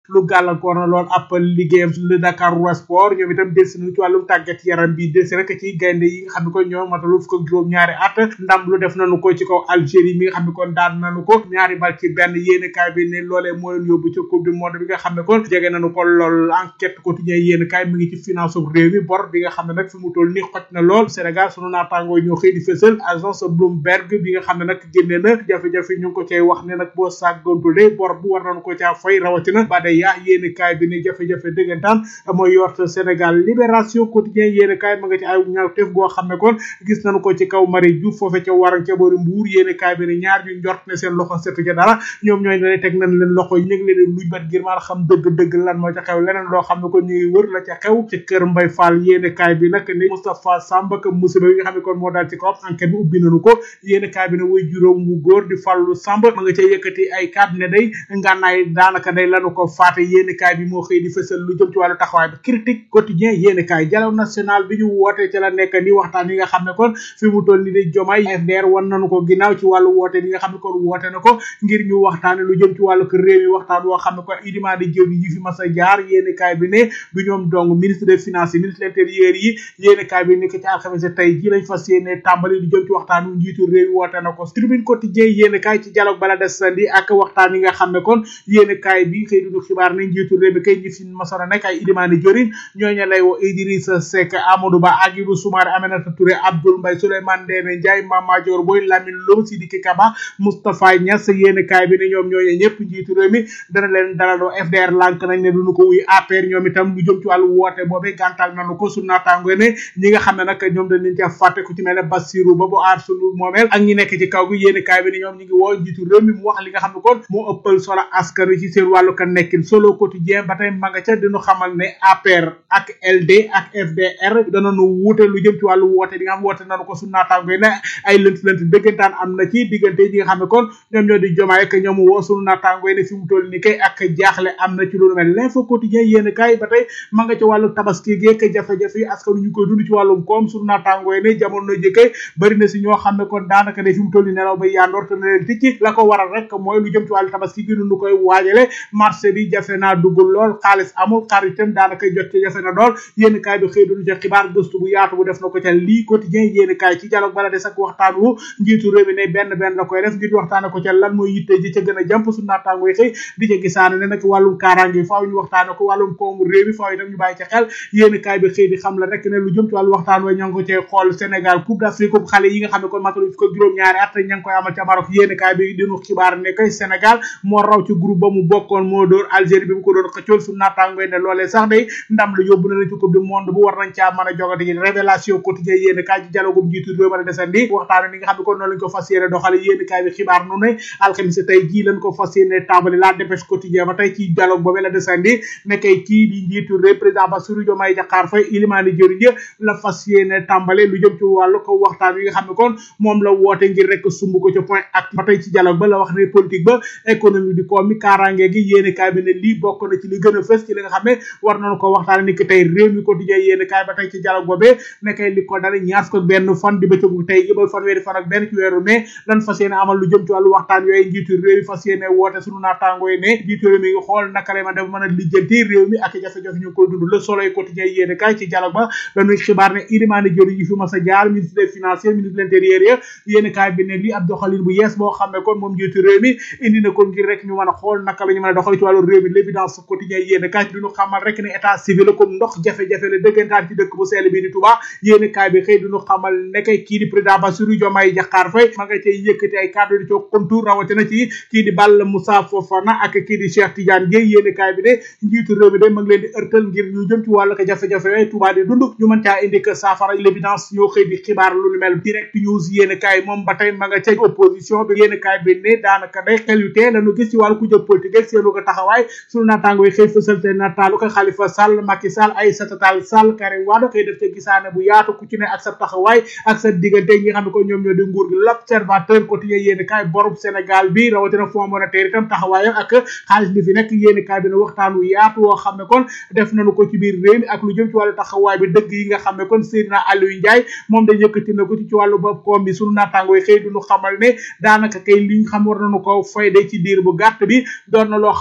lu gàllankoor na lool ab liggéeyam le Dakar Sport ñoom itam delsi nañu ci wàllum tàggat yaram bi delsi rek ci gaynde yi nga xam ne kon ñoom matalu fukk ak juróom ñaari at ndam lu def nañu ko ci kaw Algérie mi nga xam ne kon daan nañu ko ñaari bal ci benn yéene kaay bi ne loolee moo leen yóbbu ci coupe du monde bi nga xam ne kon jege nañu ko lool enquête quotidien yéene kaay mi ngi ci finance réew mi bor bi nga xam ne nag fi mu toll ni xoj na lool Sénégal sunu naataangoo ñoo xëy di fësal agence Bloomberg bi nga xam ne nag génne na jafe-jafe ñu ngi ko cay wax ne nag boo sàggontule bor bu war nañu ko caa fay rawatina ba day yaa yéene kaay bi ne jafe-jafe dëggantaan mooy yort Sénégal libération quotidien yéene kaay ma nga ci ay ñaawteef goo xam ne kon gis nañu ko ci kaw Marie Diouf foofe ca waran ca boori Mbuur yéene kaay bi ne ñaar ñu njort ne seen loxo setu ca dara ñoom ñooy ne teg nañ leen loxo yi ñu ngi leen luñ bat ngir maa xam dëgg-dëgg lan moo ca xew leneen loo xam ne kon ñuy wër la ca xew ci kër Mbay Fall yéene kaay bi nag ne Moustapha Samba ak musiba yi nga xam ne kon moo daal ci kaw enquête bi ubbi nañu ko yéene kaay bi ne way juróom wu góor di Fallu Samba ma nga ca yëkkati ay kàddu ne day ngànnaay daanaka day lanu ko faate yéene kaay bi moo xëy di fësal lu jëm ci wàllu taxawaay bi critique quotidien yéene kaay dialogue national bi ñu woote ci la nekk ni waxtaan yi nga xam ne kon fi mu toll ni di jomay FDR wan nañu ko ginnaaw ci wàllu woote bi nga xam ne kon woote na ko ngir ñu waxtaane lu jëm ci wàllu ko réew mi waxtaan woo xam ne kon idiment di jëw yi fi mas a jaar yéene kaay bi ne du ñoom dong ministre des finances yi ministre de l'intérieur yi yéene kaay bi nekk ci alxames tey ji lañ fas yéene tàmbali lu jëm ci waxtaan wu njiitu réew mi woote na ko tribune quotidien yéene kaay ci dialogue bala des sandi ak waxtaan yi nga xam ne kon yéene kaay bi xëy duñu xibaar ne njiitu réew mi kay ñi fi masona nekk ay ilimaani jëriñ ñooñu lay woo Idrissa Seck Amadou Ba Agibou Soumaré Aminata Touré Abdoul Mbaye Souleymane Ndéné Ndiaye Mama Dior Boy Lamine Loum Sidiki Kaba Moustapha Niass yéene kaay bi ne ñoom ñooñu ñëpp njiitu réew mi dana leen dalaloo FDR lànk nañ ne duñu ko wuy APR ñoom itam lu jëm ci wàllu woote boobee gàntal nañu ko su naataango ne ñi nga xam ne nag ñoom dañ leen ca fàtte ku ci mel ne Bassirou ba bu aar sunu moomeel ak ñi nekk ci kaw gi yéene kaay bi ne ñoom ñi ngi woo njiitu réew mi mu wax li nga xam ne kon moo ëppal solo askan wi ci seen wàllu ka nekkin solo quotidien ba tey ma nga ca dinu xamal ne APR ak LD ak FDR danañu wuute lu jëm ci wàllu woote bi nga xam woote nañu ko su naataango ne ay lënt lënt dëggantaan am na ci diggante ñi nga xam ne kon ñoom ñoo di jomaay ak ñoom woo sunu naataango ne fi mu toll ni kay ak jaaxle am na ci lu mel l'info quotidien yéen kaay ba tey ma nga ca wàllu tabaski geek jafe-jafe yi askan ñu koy dund ci wàllum koom sunu naataango ne jamono jëkkee bari na si ñoo xam ne kon daanaka ne fi mu toll ni nelaw ba yandoor te na leen ticci la ko waral rek mooy lu jëm ci wàllu tabaski gi nu koy waajale marché bi jafe naa duggul lool xaalis amul xar itam daanaka jot ci jafe na lool yéen kaay bi xëy duñu ca xibaar gëstu bu yaatu bu def na ko ca lii quotidien yéen kaay ci dialogue bala des ak waxtaan wu njiitu réew mi ne benn benn la koy def ngir waxtaane ko ca lan mooy yitte ji ca gën a jàmp su naataango yi xëy di ca gisaane ne nag wàllum kaaraange faaw ñu waxtaane ko wàllum koomu réew mi faaw itam ñu bàyyi ca xel yéen kaay bi xëy di xam la rek ne lu jëm ci wàllu waxtaan wa ña ngi ko cee xool Sénégal coupe d'Afrique coupe xale yi nga xam ne kon matalu ko juróom-ñaari at ña ngi koy amal ca Maroc yéen kaay bi dinu xibaar ne kay Sénégal moo raw ci groupe ba mu bokkoon moo dóor Algérie bi mu ko doon xëccool su naataango ne loolee sax day ndam lu yóbbu na leen ci coupe du monde bu war nañ caa mën a jogate yi révélation quotidien yéen kaay ci dialogue jiitu réew mën a desandi waxtaane ni nga xam ne kon noonu lañ ko fas yéene doxale yéen kaay bi xibaar nu ne alxamis tey jii lañ ko fas yéene tàmbali la dépêche quotidien ba tey ci dialogue boobee la desandi ne kay kii di njiitu réew président Bassirou Diomaye Diakhar Faye ilimaani jëriñ la fas yéene tàmbale lu jëm ci wàllu ko waxtaan yi nga xam ne kon moom la woote ngir rek sumb ko ca point ak ba tey ci dialogue ba la wax ne politique ba économie di koom mi kaaraange gi yéene kaay bi ne lii bokk na ci li gën a fës ci li nga xam ne war nañu ko waxtaane ni ki tey réew mi quotidien yéene kaay ba tey ci dialogue boobee ne kay li ko dara ñaar ko benn fan di bëccëgu tey gi ba fanweeri fan ak benn ci weeru mai lan fas yéene amal lu jëm ci wàllu waxtaan yooyu njiitu réew mi fas yéene woote sunu naataango yi ne njiitu réew mi ngi xool naka lay ma def mën a lijjanti réew mi ak jafe-jafe ñu koy dund le soleil quotidien yéene kaay ci dialogue ba dañuy xibaar ne ilimaani jëriñ yi fi mas a jaar ministre des finances ministre de l'intérieur ya yéene kaay bi ne lii ab doxalin bu yees boo xam ne kon moom njiitu réew mi indi na ko ngir rek ñu mën a xool naka la ñu mën a doxal ci wàllu réew mi l'évidence quotidien yéene kaay duñu xamal rek ne état civil comme ndox jafe-jafe la dëggantaan ci dëkk bu sell bi di Touba yéene kaay bi xëy duñu xamal ne kay kii di président Bassirou Diomaye Diakhar Faye ma nga cay yëkkati ay kàddu di coo kontour rawatina ci kii di Balla Moussa Fofana ak kii di Cheikh Tidiane Gueye yéene kaay bi ne njiitu réew mi de ma ngi leen di ërtal ngir ñu jëm ci wàllu ko jafe-jafe yooyu Touba di dund ñu mën caa indi que saafara l'évidence ñoo xëy di xibaar lu nu mel direct news yéene kaay moom ba tey ma nga ca opposition bi yéene kaay bi ne daanaka day xel yu tee lañu gis ci wàllu ku jëg politique ak seenu ko taxawaay sunu naataango yi xëy fësal te nataalu ko Khalifa Sall Macky Sall Aïssata Tall Sall Karim Wade xëy def ca gisaane bu yaatu ku ci ne ak sa taxawaay ak sa diggante ñi nga xam ne ko ñoom ñoo di nguur gi l'observateur quotidien yéene kaay borub Sénégal bi rawatina fonds monétaire itam taxawaayam ak xaalis bi fi nekk yéene kaay bi ne waxtaan wu yaatu woo xam ne kon def nañu ko ci biir réew mi ak lu jëm ci wàllu taxawaay bi dëgg yi nga xam ne kon Seydina Aliou Ndiaye moom da yëkkati na ko ci ci wàllu bopp koom bi sunu naataango yi xëy duñu xamal ne daanaka kay li ñu xam war nañu ko fayde ci diir bu gàtt bi doon na loo xam ne kon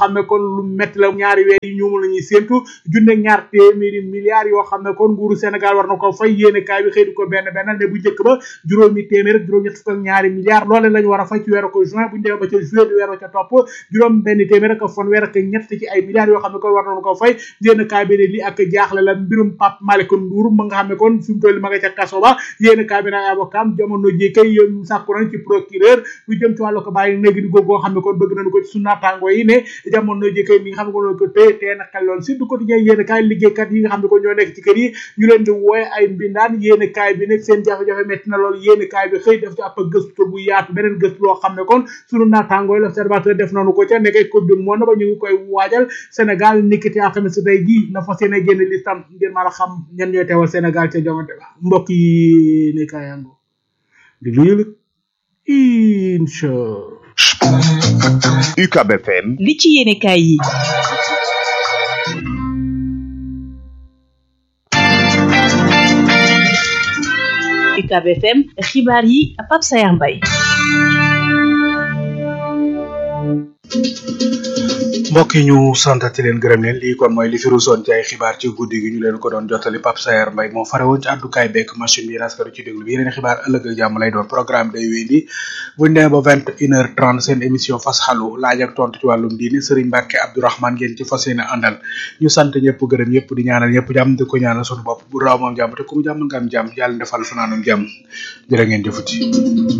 lu métti la ñaari weer yi ñoom la ñuy séentu junne ñaar téeméeri milliards yoo xam ne kon nguuru Sénégal war na ko fay yéene kaay bi xëy di ko benn benn ne bu njëkk ba juróomi téeméer ak juróom ñett fukk ak ñaari milliards loole lañ war a fay ci weeru ko juin bu ñu demee ba ca juillet di weeru ca topp juróom benn téeméer ak fanweer ak ñett ci ay milliards yoo xam ne kon war nañu ko fay yéene kaay bi ne li ak jaaxle la mbirum Pape Malick Ndour ma nga xam ne kon fi mu toll ma nga ca kaso ba yéene kaay bi nag avocat jamono ji kay yéen sàkku nañ ci procureur lu jëm ci wàllu ko bàyyi néegi di goo xam ne kon bëgg nañu ko ci sunu naataango yi ne jamono ji kay mi nga xam ne kon ko téye téye na xel lool surtout quotidien yéene kaay liggéeykat yi nga xam ne ko ñoo nekk ci kër yi ñu leen di wooye ay mbindaan yéene kaay bi nag seen jafe-jafe metti na lool yéene kaay bi xëy def ci ab gëstu bu yaatu beneen gëstu loo xam ne kon sunu naataango yi l'observateur def nañu ko ca nekkay coupe du monde ba ñu ngi koy waajal Sénégal nikkiti alxames tey jii na fas yéene génn listam ngir mën a xam ñan ñooy teewal Sénégal ca jongante ba mbokk yi ne kaayango di lu yëlëg incha UCAB FM li ci yéene kaay yi UCAB FM xibaar yi Pape Sayar Mbaye mbokk yi ñu santati leen gërëm leen lii kon mooy li fi ruusoon ci ay xibaar ci guddi gi ñu leen ko doon jottali Pape Sayer Mbaye moo fare woon ci àddukaay bekk machine bi raskatu ci déglu bi yeneen xibaar ëllëg ak jàmm lay doon programme day wéy di buñ demee ba vingt une heure trente seen émission fas xalu laaj ak tontu ci wàllum diini Serigne Mbacke Abdourahmane ngeen ci fas yéene àndal ñu sant ñëpp gërëm ñëpp di ñaanal ñëpp jàmm di ko ñaanal sunu bopp bu raw moom jàmm te ku mu jàmm nga am jàmm yàlla defal fanaanum jàmm jërë ngeen jëfuti